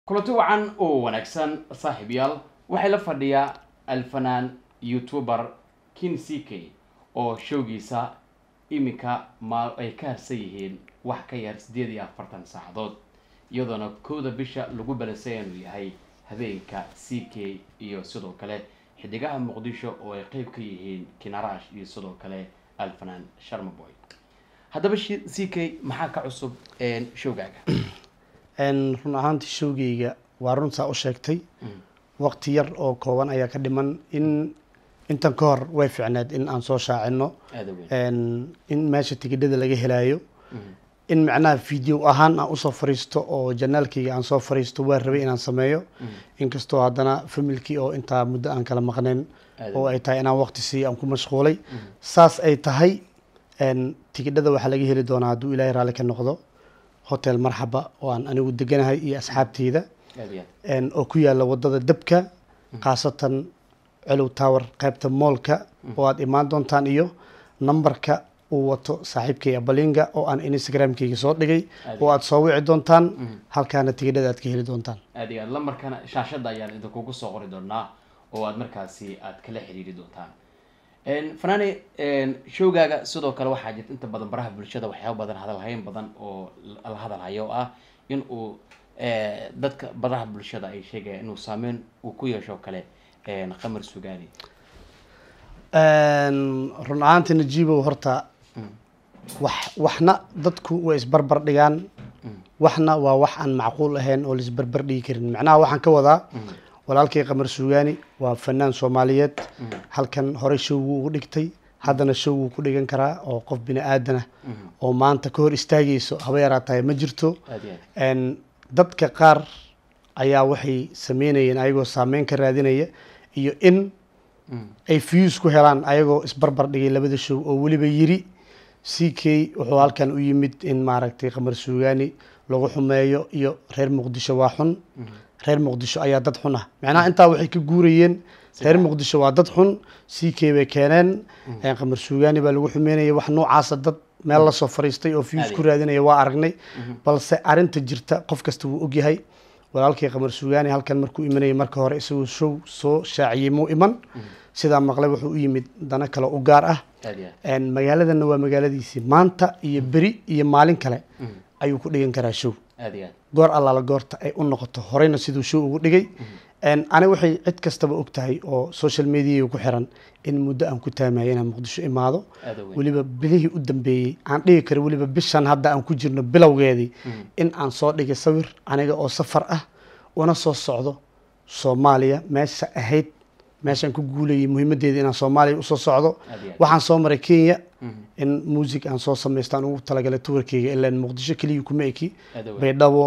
kulanti wacan oo wanaagsan saaxiibyaal waxay la fadhiyaa alfanaan youtuber kin ck oo showgiisa iminka ma ay ka harsan yihiin wax ka yar siddeed iyo afartan saacadood iyadoona kowda bisha lagu balasay inuu yahay habeenka c k iyo sidoo kale xidigaha muqdisho oo ay qeyb ka yihiin kinarash iyo sidoo kale alfanaan sharmaboy haddaba c k maxaa ka cusub showgaaga run ahaantii showgeyga waa runtaa u sheegtay waqti yar oo kooban ayaa ka dhiman in intan ka hor way ficneed in aan soo shaacino aada weyn in meesha tigidhada laga helaayo in macnaha video ahaan aan usoo fariisto oo janaalkayga aan soo fariisto waa rabay inaan sameeyo inkastoo haddana familkii oo intaa muddo aan kala maqnayn Aad oo ay tahay inaan waqti siiyo aan ku mashquulay saas ay tahay tigidhada waxaa laga heli doonaa hadduu ilaahay raalli ka noqdo hotel marxaba oo aan anigu deganahay iyo asxaabteyda aada iyo aad een, oo ku yaala wadada dabka khaasatan celow tower qaybta moolka oo aad imaan doontaan iyo nambarka uu wato saaxiibkay abalinga oo aan instagramkayga soo dhigay oo aad soo wici doontaan halkaana tigidhada aad ka heli doontaan aada iyo aad lambarkana shaashadda ayaan idinkugu soo qori doonaa oo aad markaasi aad kala xiriiri doontaan fanaani showgaaga sidoo kale waxaa jirta inta badan baraha bulshada waxyaaba badan hadalhayn badan oo la hadalhayo oo ah in uu dadka baraha bulshada ay sheegayaan inuu saameyn uu ku yeesho kale qamar sugaani Een, run ahaantii najiibow horta wax waxna dadku way isbarbar dhigaan waxna waa wax aan macquul ahayn oo laisbarbar dhigi karin macnaha waxaan ka wadaa walaalkay qamar suugaani waa fanaan soomaaliyeed halkan horey showgu ugu dhigtay haddana showgu ku dhigan karaa oo qof bini aadana oo maanta ka hor istaagayso haba yaraatahay ma jirto aada iyo aad Een, dadka qaar ayaa waxay sameynayeen ayagoo saameyn ka raadinaya iyo in ay views ku helaan ayagoo isbarbar dhigay labada show oo weliba yiri c k wuxuu halkan u yimid in maaragtay qamar suugaani lagu xumeeyo iyo reer muqdisho waa xun reer muqdisho ayaa dad xun ah macnaha intaa waxay ka guurayeen reer muqdisho waa dad xun c k bay keeneen Een, qamar suugaani baa lagu xumeynaya wax noocaasa dad meel lasoo fariistay oo views ku raadinaya waa aragnay balse arinta jirta qof kasta wuu ogyahay walaalkay qamar suugaani halkan markuu imanayay marka hore isagoo show soo shaaciyey muu iman sidaa maqlay wuxuu u yimid dana kale u gaar ah aada iyo aad Een, magaaladanna waa magaaladiisii maanta iyo beri iyo maalin kale ayuu ku dhigan karaa show aada iyo aad goor allaala goorta ay u noqoto horeyna siduu show ugu dhigay Een, ani waxay cid kastaba og tahay oo social mediaga ku xiran in muddo aan ku taamayo inaan muqdisho imaado aada weyn weliba bilihii u dambeeyey aan dhigi karo weliba bishan hadda aan ku jirno bilowgeedii in aan soo dhigay sawir aniga oo safar ah una soo socdo soomaaliya meesha ahayd meeshaan ku guulayay muhiimadeeda inaan soomaaliya usoo socdo aada iyo aad waxaan soo maray kenya in music aan soo samaystaan ugu talagalay tuwarkeyga ilaan muqdisho keliya kuma eki aada weyn baydhabo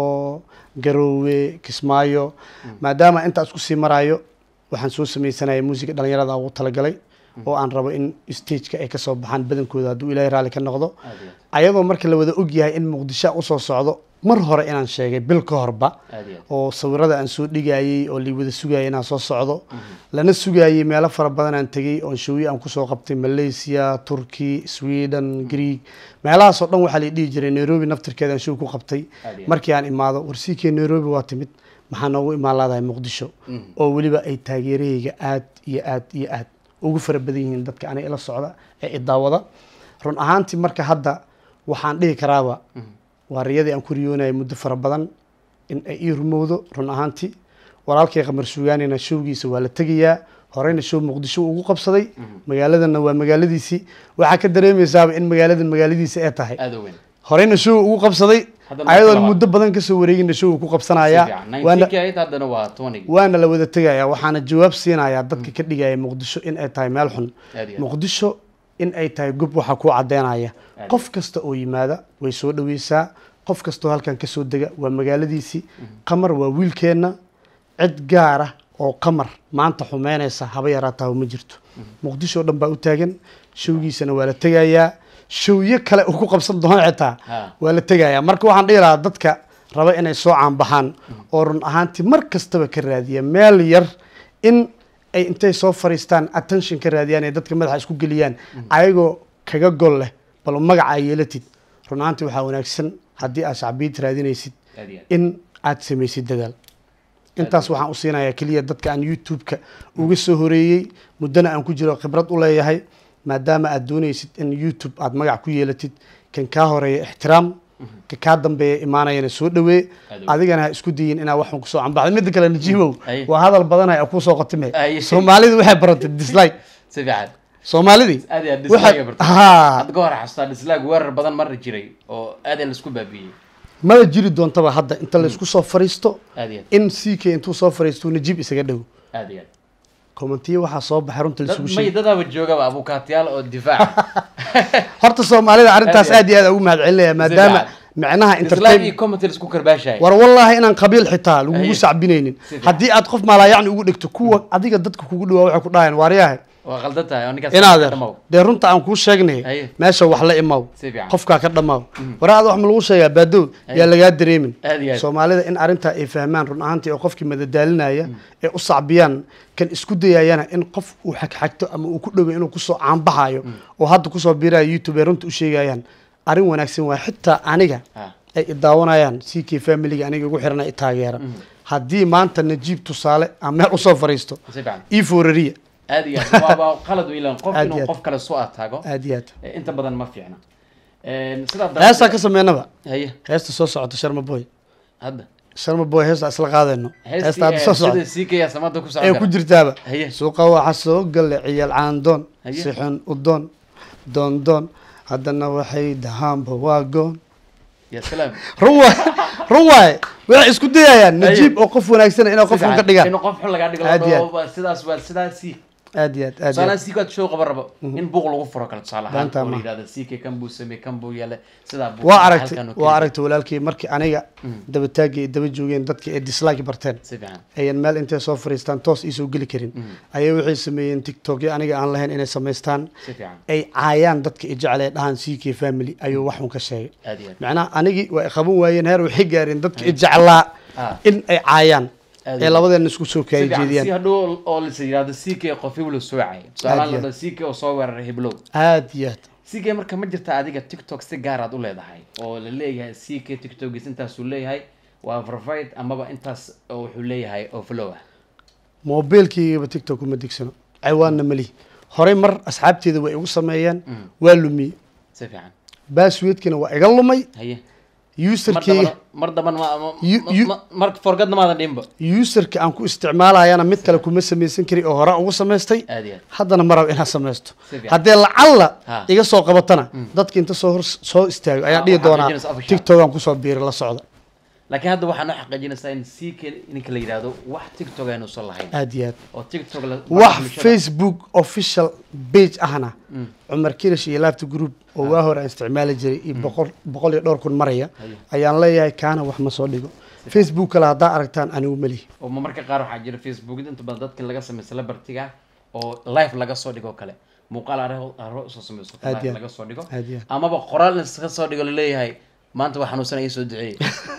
garoowe kismaayo maadaama intaas kusii maraayo waxaan soo sameysanaya muusiga dhalinyarada ugu talagalay oo aan rabo in stageka ay kasoo baxaan badankooda hadduu ilaahay raalli ka noqdo aada iyo ayadoo marka la wada ogyahay in muqdisho aan usoo socdo mar hore inaan sheegay bil ka horba aad aada iyo aad oo sawirada aan soo dhigayey oo lii wada sugayay inaan soo socdo lana sugayey meelo fara badan aan tegey oo showyo aan kusoo qabtay malaysia turkey sweden greeg meelahaasoo dhan waxaa la dhihi jiray nairobi naftirkeeda aan show ku qabtay Aad iyo markii aan imaado warsiikee nairobi waa timid maxaa noogu imaan laadahay muqdisho oo weliba ay taageerahayga aad iyo aad iyo aad ugu fara badan yihiin dadka aniga ila socda ee idaawada run ahaantii marka hadda waxaan dhihi karaaba waa riyadii aan ku riyoonayay muddo fara badan in ay ii rumowdo run ahaantii walaalkay qamar suugaanina showgiisa waa la tegayaa horeyna show muqdisho ugu qabsaday magaaladanna waa magaaladiisii waxaa ka dareemaysaaba in magaaladan magaaladiisa ee tahay aada weyn horeyna show ugu qabsaday Haddana ayadoon marka muddo badan kasoo wareegina show ku qabsanaya waana nineteen ahayd haddana waa twenty waana la wada tegaya waxaana jawaab siinayaa dadka ka dhigaya muqdisho in ay tahay meel xun aada iyo aad muqdisho in ay tahay gob waxaa kuu cadeynaya Aad. qof kasta oo yimaada way soo dhaweysaa qof kastoo halkan kasoo dega waa magaaladiisii qamar waa wiilkeenna cid gaar ah oo qamar maanta xumeynaysa haba yaraataa ma jirto muqdisho oo dhan baa u taagan showgiisana waa la tegayaa showyo kale uu ku qabsan doono xitaa Ha. waa la tegayaa marka waxaan dhihi lahaa dadka raba inay soo caanbaxaan oo run ahaantii mar kastaba ka raadiya meel yar in ay intay soo fariistaan attention ka raadiyaan ee dadka madaxa isku geliyaan ayagoo kaga gol leh bal magaca ay yeelatid run ahaantii waxaa wanaagsan haddii aad shacbiyad raadinaysid aada iyo aad in aad samaysid dadaal intaas waxaan u siinayaa keliya dadka aan youtube-ka uga soo horeeyey muddana aan ku jiro khibrad u leeyahay maadaama aad doonaysid in youtube aad magac ku yeelatid kan kaa horeeya ixtiraam ka kaa dambeeya imaanayana soo dhawee Aad u- adigana ha isku dayin inaa waxun kusoo cambaxda midda kale najiimow Aye. waa hadal badanay oo kusoo qatime Aye. soomaalidu waxay baratay dislike si fiican soomaalidii aad iyo aad waxay- dislaaga bartay haa hadda ka hor xasuustaa dislaag weerar badan mari jiray oo aad in laisku baabiyey maba jiri doontaba hadda inta laysku soo fariisto aad iyo in ck intuu soo fariisto najiib isaga dhow aad aad iyo aad commentiyo waxaa soo baxay runta dad laisugu may sheegay dadaaba joogaba abukaatiyaal oo difaac horta soomaalida arrintaas Aad iyo aad iyo aad ugu mahad celinaya maadaama fiican. micnaha dislaag entertain iyo commenty laisku karbaashaya war wallaahi inaan qabiil xitaa lagugu Aye. sacbinaynin Si fiican. haddii aad qof maalaayacni ugu dhigto kuwa adiga dadka kugu dhawaa waxay ku dhahayaan waaryahay waa qaldan tahay oo ninkaas inaadeer dhamaw dee runta aan kuu sheegnay Aye. meesha wax la imaw Si fiican. qofkaa ka dhamaaw waraada wax ma lagu sheegaa baadow Aye. yaa lagaa dareemin Aad iyo aad. soomaalida in arrintaa ay fahmaan run ahaantii oo qofkii madadaalinaya ee u sacbiyaan kan isku dayayana in qof uu xagxagto ama uu ku dhowo inuu kusoo caanbaxayo oo hadda kusoo biiraya youtube ay runta u sheegayaan arrin wanaagsan waa xitaa aniga Ah. ay i daawanayaan ck familiga aniga igu xirana i taageera haddii maanta najiib tusaale aan meel usoo fariisto si fiican ii foorariya aad iyo aad waaba qalad wiilan qof Aad iyo inuu aad. qof kale soo ataago aad iyo aad eh, inta badan ma fiicna Een, sidaa heestaa ka sameynaba haye heesta soo socota sharma boy hadda sharma boy heesta isla qaadayno heesta hadda soo heestii socota sida siikaya samada ku socon ee ku kara jirtaaba haye suuqa waxa soo gala ciyaal caandoon Haye. sixun udoon doon doon haddana waxay dahaanba waa goon ya salaam run waay run waaye waxay isku dayayaan Haye. najiib oo qof wanaagsan inay qof xun ka dhigaan inuu qof xun lagaa dhigo Aad iyo aad. oo sidaas waa sidaasi aad iyo aad aad iyo tusaalahan aad siika aad show qaban rabo in buuq lagu furo kale tusaale ahaan Beenta oo la ma. yidhahdo siika kan buu samey kan buu yeelay sidaa buu waa halkan aragtay oo waa keliya. aragtay walaalkii markii aniga dabataagii ay daba joogeen dadka ee dislike barteen si fiican ayan meel intay soo fariistaan toos iisoo geli karin ayay waxay sameeyeen tiktokyo aniga aan lahayn inay samaystaan si fiican ay caayaan dadka i jecel ee dhahaan ck family ayuu waxun ka sheegay aad iyo aad macnaha anigii waa qaban waayeen heer waxay gaareen dadka i jeclaa Ah. in ay caayaan Aad ee iyo labadeena isku soo si kaaya fiican si jeediyaan hadhow oo lasa yidhahdo siika qof heblow soo cayay tusaalahaan iyo la siika oo soo weeraray heblow aad iyo aad siika marka ma jirta adiga tiktok si gaar aad u leedahay oo la leeyahay siika tiktokgiis intaasuu leeyahay waa verified amaba intaas oo wuxuu leeyahay oo flow ah moobeelkaygaba tiktok uma digsano ciwaanna malihi horey mar asxaabteeda way igu sameeyeen waa lumiyey si fiican baasweedkina waa iga lumay haye mar userkeyga dambana mar dambana ma- ma- You- ma- you- ma- mar forgadna maadan dhinba userka aan ku isticmaalayana mid kale kuma samaysan kari oo hore ugu samaystay aad iyo aad haddana ma rabo inaan samaysto Si fiican. haddee lacalla Ha. iga soo qabatana dadka inta soo hor soo istaago ayaan Ah, dhihi waxaad doonaa rajinaysaa official. tiktok aan kusoo biiri la socda laakiin hadda waxaa noo xaqiijinaysaa in siika ninka la yidhahdo wax tiktok aynuusan lahayn aad iyo aad oo tiktok la wax bulshada- facebook official page ahna cumar kirish iyo laabta group oo waa hore aan isticmaali jiray iyo boqol boqol iyo dhowr kun maraya Haye. ayaan leeyahay kaana wax ma soo dhigo facebook kale haddaa aragtaan anigu melihi oo ma marka qaar waxaa jira facebook inta badan dadka laga sameeyo celebrity-ga oo live laga soo dhigo kale muuqaal aro aro usoo sameyso Aad live iyo laga soo dhigo aad iyo aad. amaba qoraal iska soo dhigo laleeyahay maanta waa xanuunsan ii soo duceeyey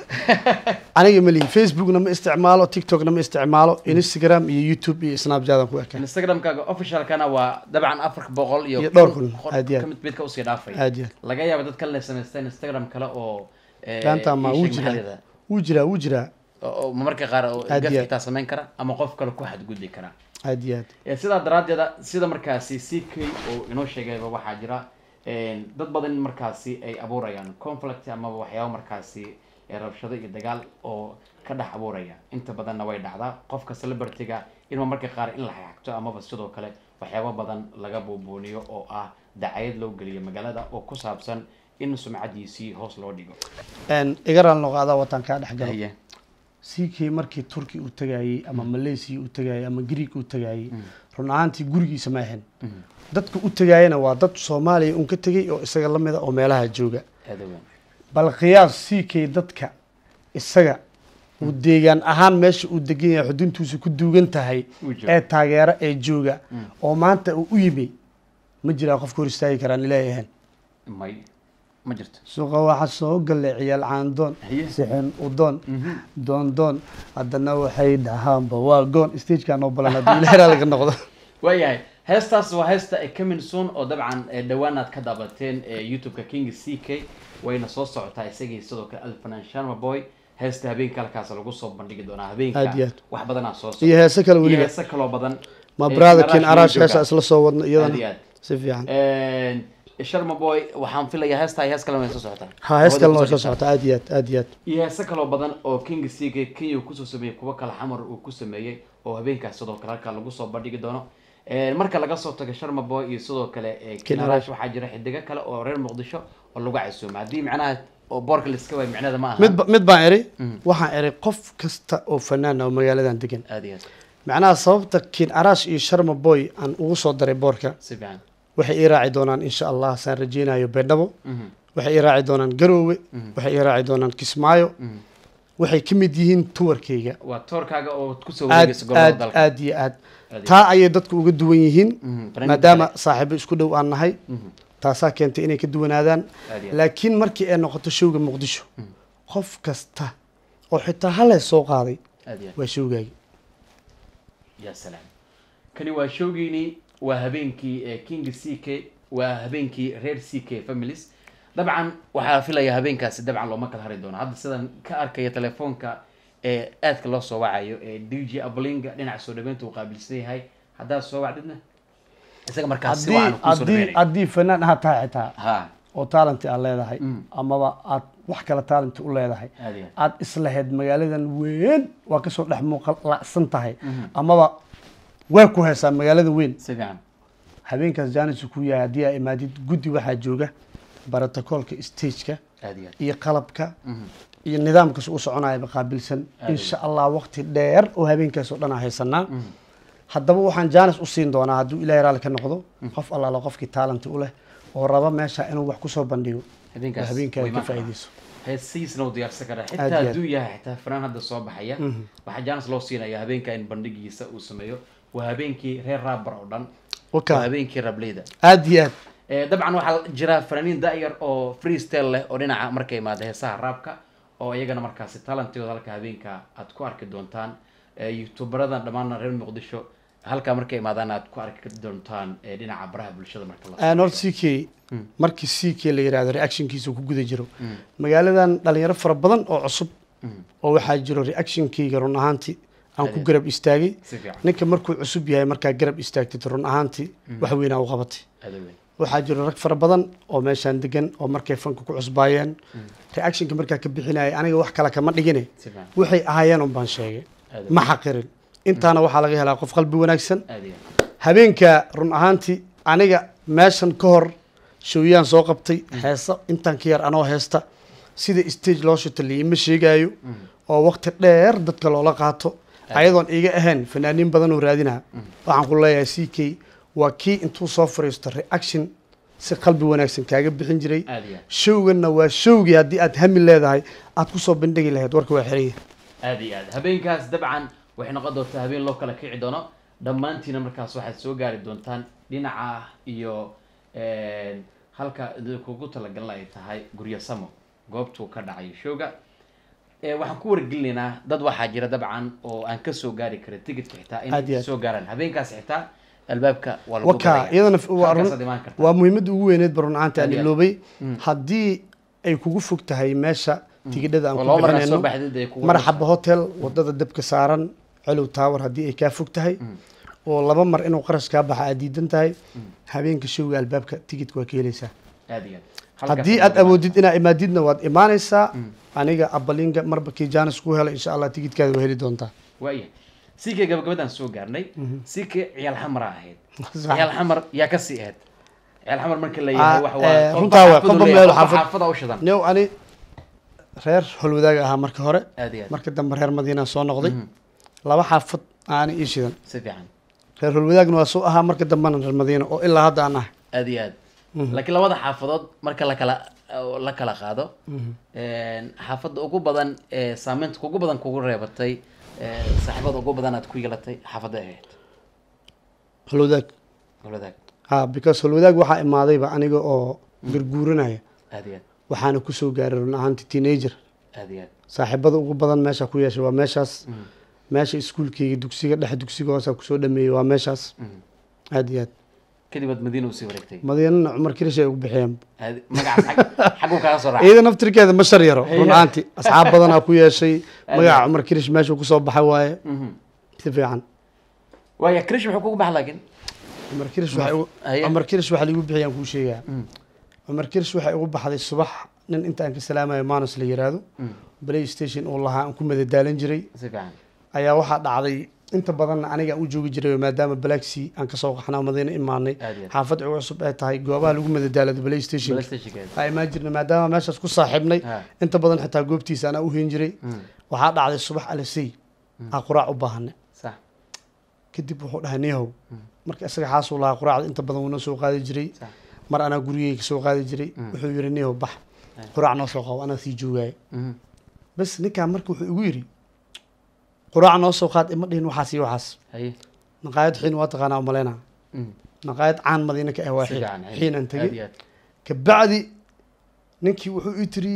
aniga melihi facebookna ma isticmaalo tiktokna ma isticmaalo instagram iyo youtube iyo snapchat aan ku ekaan instagramkaaga officialkana waa dabcan afar boqol iyo Iyo dhowr kun, qor- aad iyo aad. kamid midka usii dhaafay aad iyo aad laga yaaba dad kale inay samaystaan instagram kale oo eh, gaanta ma ii wuu sheeg maxaa jiraa la wuu jiraa wuu jiraa oo oo marmarka qaar oo Aad gaf iyo aad. xitaa samayn kara ama qof kale ku xadgudbi kara aad iyo aad Eh, sidaa daraaddeeda sida markaasi c k oo inoo sheegayba waxaa jira eh, dad badan in markaasi ay abuurayaan conflict amaba waxyaaba markaasi eh, rabshado iyo dagaal oo ka dhex abuuraya inta badanna way dhacdaa qofka celebrity-ga in marmarka qaar in la xaxagto amaba sidoo kale waxyaabo badan laga buubuuniyo oo ah dacayad loo geliyo magaalada oo ku saabsan in sumcadiisii hoos loo dhigo Een, iga raal noqaadaa wataan kaa dhex galo Haye. ck markii turki uu tagayey ama malaysia uu tagayey ama greek uu tagayey run ahaantii gurigiisa ma ahayn dadka u tagayena waa dad soomaaliya un ka tegey oo isaga la mida oo meelaha jooga aad u weyn bal qiyaas ck dadka isaga uu deegaan ahaan meesha uu degan yahay xuduntiisu ku duugan tahay Uu joogo. ee taageera ee jooga oo maanta uu u yimi ma jiraa qof ka hor istaagi karaan ilaahay ahayn may ma jirto suuqa waxa soo galay ciyaal caandoon Haye. sixin udoon doon doon haddana waxay dhahaanba waa goon stagekaa noo balan haddii ilaahay raali ka noqdo waayahay heestaas waa heesta coming soon oo dabcan eh, dhowaan aad ka daabateen eh, youtube-ka king c k wayna soo socotaa isagii sidoo kale alfanan sharma boy heesta habeenka halkaas lagu soo bandhigi doonaa Aad iyo habeenka aad. wax badanaa soo iyo socda heese kale iyo weliba heese kaloo badan ma Ee, brother kin Arash arash Jooga. heesa isla soo wadna aad iyo iyadana aad si fiican sharma boy waxaan filayaa heesta hees kalena way soo socotaa ha hees kalena way Hawada soo kusoo socota aad iyo aad aad iyo aad iyo heese kaloo badan oo king siga kenya uu kusoo sameeyey kuwo kale xamar uu ku sameeyey oo habeenkaas sidoo kale halkaa lagu soo bandhigi doono Ee, marka laga soo tago sharma boy iyo sidoo kale ee, King kinarash waxaa jira xidigo kale oo reer muqdisho oo lagu casuumo haddii macnaha oo boorka laiska waayo micnaheeda ma aha mid ba- mid baan eri waxaan eri qof kasta oo fanaan ah oo magaaladan degan aad iyo aad macnaha sababta kin arash iyo sharma boy aan ugu soo daray boorka si fiican waxay ii raaci doonaan insha allah saan rajeynayo beedhabo Mhm, waxay ii raaci doonaan garoowe waxay ii raaci doonaan kismaayo mhm. waxay ka mid yihiin tuwarkayga waa toorkaaga oo kusoo aad wareegaysa gobolada aad dalka aad iyo aad Aad iyo taa ayay dadku uga duwan yihiin Mhm, barnaamij maadaama kale. saaxiibo isku dhow aan nahay Mhm, taasaa keentay inay ka duwanaadaan aad iyo aad. laakiin markii ay noqoto showga muqdisho qof kasta oo xitaa halees soo qaaday aad iyo aad. waa showgaagi ya salaam kani waa showgiini waa habeenkii ee king c k waa habeenkii reer c k families dabcan waxaa filaya habeenkaasi dabcan looma kala hari doono hadda sidan ka arkaya telefoonka ee aadka loo soo wacayo ee d j ablinga dhinaca soo dhaweynta uu qaabilsan yahay haddaad soo wacdidna isaga markaas si haddii wacan kusoo haddii dhaweynaya haddii fanaan ahaa tahay xitaa ha oo taalanti aad leedahay Mm. amaba aad wax kale taalanti u leedahay aad iyo aad islahayd magaaladan weyn waa kasoo dhex muuqalacsan tahay amaba way ku haysaa magaalada weyn si fiican habeenkaas jaanis ku yahay haddii aa imaadid guddi waxaa jooga barotokoolka stageka aad iyo aad iyo qalabka Mhm. iyo nidaamkaas u soconayaba qaabilsan Aad insha allah waqti dheer oo habeenkaas oo dhan aan haysanaa haddaba waxaan jaanis u siin doonaa hadduu ilaahay raalli ka noqdo qof allaala qofkii taalanti u leh oo raba meesha inuu wax kusoo bandhigo oo habeenkaas habeenkaa way ka imaan karaa. faa'iidayso heesihiisna uu diyaarsan karaa Aad xitaa iyo aad. hadduu yahay xitaa fanaan hadda soo baxaya waxaa jaanis loo siinaya habeenka in bandhigiisa uu sameeyo waa habeenkii reer raabar oo dhan waa waka habeenkii rableyda aad iyo aad Eh, dabcan waxaa jira fanaaniin da'yar oo freestyle leh oo dhinaca markay imaada heesaha raabka oo iyagana markaasi talantigooda halka habeenka aad ku arki doontaan Eh, youtuberadan dhammaan reer muqdisho halkaa markay imaadaan aad ku arki doontaan eh, dhinaca baraha bulshada marka la nor c k markii c k la yidhahdo reactionkiisa ku guda jiro magaaladan dhalinyaro fara badan oo cusub oo waxaa jiro reactionkayga run ahaantii aan ku Adeed. garab istaagay si fiican ninka markuu cusub yahay markaa garab istaagtid run ahaantii wax weynaa u qabatay aad u weyn waxaa jiro rag fara badan oo meeshaan degan oo markay fanka ku cusbaayeen reactionka markaa ka bixinayay aniga wax kale kama dhigine si fiican waxay ahaayeen un baan sheegay aad ma xaqirin intaana waxaa laga helaa qof qalbi wanaagsan aad iyo aad. habeenka run ahaantii aniga meeshan ka hor showyaan soo qabtay heesa intaan ka yar anoo heesta sida stage loo shito liima sheegaayo oo waqti dheer dadka loola qaato ayadoon iga ahayn fanaaniin badan oo raadinaa waxaan ku leeyahay c k waa kii intuu soo fariisto reaction si qalbi wanaagsan kaaga bixin jiray aad iyo aad. showganna waa showgii haddii aad hami leedahay aad kusoo bandhigi lahayd warka waa xiran yahay aad iyo aad habeenkaas dabcan waxay noqon doontaa habeen loo kala kici doono dhammaantiina markaas waxaad soo gaari doontaan dhinaca iyo een, halka kugu talagalna ay tahay guryo samo goobtuu ka dhacayo showga Eh, waxaan ku wargelinaynaa dad waxaa jira dabcan oo aan kasoo gaari karin ticketka xitaa Aad iyo inay aad. soo gaaraan habeenkaas xitaa albaabka waa lagu waka gadaya. iyadana f- waa run- Halkaasaad imaan kartaa. waa muhiimadda ugu weyneed ba run ahaanti aan Aad iyo aad. iloobay haddii ay kugu fog tahay meesha tigidhada aan oo ku laba mar aad soo bixinayno baxdid ay kugu marxaba hotel wadada dabka saaran colow tower haddii ay kaa fog tahay oo laba mar inuu qarash kaa baxa aad diidan tahay habeenka showga albaabka tigidka waa ka helaysaa aad iyo aad. Halkaas haddii aad aad awoodid inaa imaadidna waad imaanaysaa aniga abalinga marba kii jaanis ku hela insha allah tigidkaada waa heli doontaa waayahay sikay gabagabadaan soo gaarnay sikay ciyaal xamara ahayd Sax. ciyaal xamar yaa ka sii ahayd ciyaal xamar marka la yahay Ah, waxa eh, waa runtaa waa, xaafadu qofba leeyahay, meel qofba xaafad- xaafada u shidan new ani reer holwadaaga ahaa marka hore aad iyo aad marka dambe reer madiinaa soo noqday laba xaafad aani ii shidan si fiican reer holwadaagna waa soo ahaa marka dambena reer madiina oo ilaa hadda aan ah aad iyo aad laakiin labada xaafadood marka la kala la kala qaado een, xaafadda ugu badan ee saameynta kugu badan kugu reebatay ee, saaxiibada ugu badan aad ku yeelatay xaafadda ahayd holwadaag goladaag ha because holwadaag waxaa imaadayba aniga oo garguuranaya aad iyo aad waxaana kusoo gaaray run ahaanti teenager aad iyo aad saaxiibada ugu badan meesha ku yeeshay waa meeshaas meesha iskuulkeyga dugsiga dhexe dugsiga hoosa kusoo dhameeyey waa meeshaas Mhm. aad iyo aad kadib aad madiina usii wareegtay madiinana cumar kirish ay ugu bixiyeen Aad- magacaas xag- xaguu kaaga soo raacay iyada naftirkeeda ma shar yaro Haya. run ahaanti asxaab badanaa ku yeeshay Aad magaca iyo- cumar kirish meeshuu kusoo baxay waaye Mhm. si fiican waaya krish wuxuu kugu baxa laakiin cumar kirish waxay ugu- Haya. cumar kirish waxa liigu bixiyaan kuu sheegaa Mm. cumar kirish waxay ugu baxday subax nin intaan ka salaamayo manus la yiraahdo Mm. play station uu lahaa aan ku madadaalan jiray si fiican ayaa waxaa dhacday inta badanna aniga aan u joogi jiray maadaama blacksea aan kasoo qaxnaa madiina imaanay Aad iyo aad. xaafad ugu cusub ay tahay goobaha lagu madadaalado play station Playstation-keeda. aa imaan jirnay maadaama meeshaas ku saaxiibnay Ha. inta badan xitaa goobtiisa anaa u hen jiray Mm. waxaa dhacday subax alasey aa quraac u baahanay sax kadib wuxuu dhahay niyahow marka isaga xaasuu lahaa quraacda inta badan wuuna soo qaadi jiray sax mar anaa gurigeyga soo qaadi jiray wuxuu yidhi niyahow bax quraac noo soo qabo anaa sii joogaayo Mhm. bas ninkaa marka wuxuu igu yidhi quraac noo soo qaad ima dhihin waxaas iyo waxaas haye naqaayad xiin waa taqaanaa umaleyna Mm. naqaayad caan madiina ka ah waa si xiin fiican haye. xiin aan Aad tegey iyo aad. kabacdi ninkii wuxuu ii tiri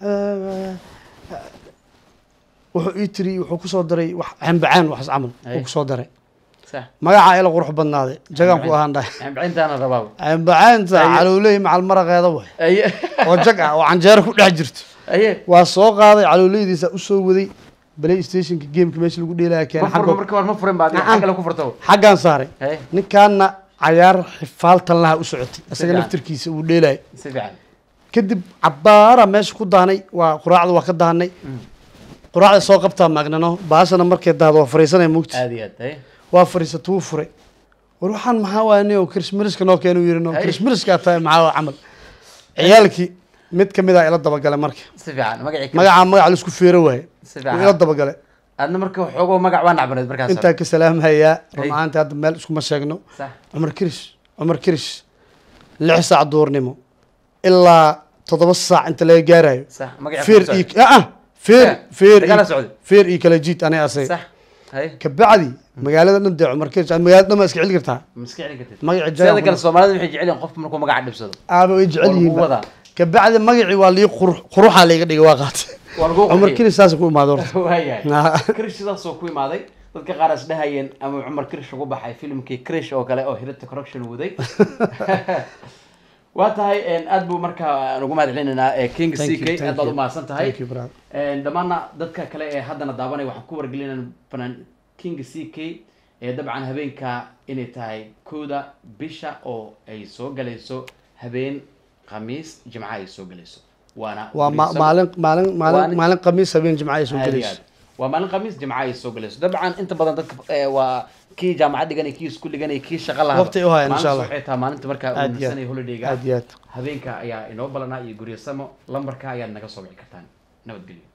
wuxuu ii tiri wuxuu kusoo daray wax cambacaan waxas camal Ay. uu kusoo daray sax magacaa ila qurux badnaaday jagaan ku ahaan dhahay ambicintaana rabaa cambacaanta Ay. calowley macal maraqeeda way haye oo jag ah oo canjeero ku dhex jirto haye waa soo qaaday calowleydiisa usoo waday play stationka gameka meesha lagu dheelaya ma keenay furma xagga marka war ma furin baad Nacam. xagga la ku furto xaggaan saaray haye ninkaana cayaar xifaaltan laha u socotay isaga fiican. naftirkiisa uu dheelaya si fiican kadib cabaara meesha ku daanay waa quraacda waa ka daanay Mm. quraacda soo qabtaa maagnano baashana markay daado waa fariisanaya mugti aad iyo aad haye waa fariisata wuu furay war waxaan maxaa waaya nin oo krismiriska noo keenu yiri no Ay. krismiriska tahay maxaa waa camal ciyaalkii mid kamid a ila dabagalay marka si fiican magacii Chris. magacaa magac laisku feero waaye si wuu ila fiican dabagalay aadna marka xoogoo magac waa nacbaneed markaas intaa ka salaamhayaa run Ay. ahaantii hadda meel iskuma sheegno sax cumar kirish cumar kirish lix saac duurnimo ilaa toddoba saac inta laga gaarayo sax magacii feer ku socday. iyo ah feer Yeah, feer dagaal iyo- socday. feer iyo kala jiid aniga asay sax haye kabacdi magaalada dhan dee cumar kirish aad magaalada dhan baa iska celi kartaa maska celin kartid magaci sidoo kale jagan soomaalida waxay jecel yihiin qofka markuu magaca dhibsado aaba way jecel oo lagu yihiin wadaa kabacdi magacii waa lii qurux quruxaa layga dhigay waa qaatay waa lagu cumar kirish saas ku imaado horta waayahay krish sidaasoo ku imaaday dadka qaar is dhahayeen ama cumar krish ugu baxay filimkii krish oo kale oo hirita corruption waday waa tahay aad buu markaa aan ugu mahad celinaynaa ee king Thank you, c k thank aad baad you. u mahadsan tahay Thank you, brother. Een, dhammaanna dadka kale ee haddana daawanaya waxaan ku wargelinaa fanaan king c k ee dabcan habeenka inay tahay kooda bisha oo ay soo galayso habeen khamiis jimca ay soo galayso waana waa ma- Brisbane. maalin maalin maalin Waa- maalin khamiis habeen jimca ay soo Aad iyo gelayso aad. waa maalin khamiis jimca ay soo galayso dabcan inta badan dadka eh, waa kii jaamacad dhiganay kii isku dhiganay kii shaqa lahaa Waqti ay u hayaan, insha Allah. waxay tahay maalinta markaa uu Aad iyo aad. nasanay holidayga aad iyo aad habeenka ayaa inoo balanaa iyo guryasamo lambarka ayaad naga soo wici kartaan nabadgelyo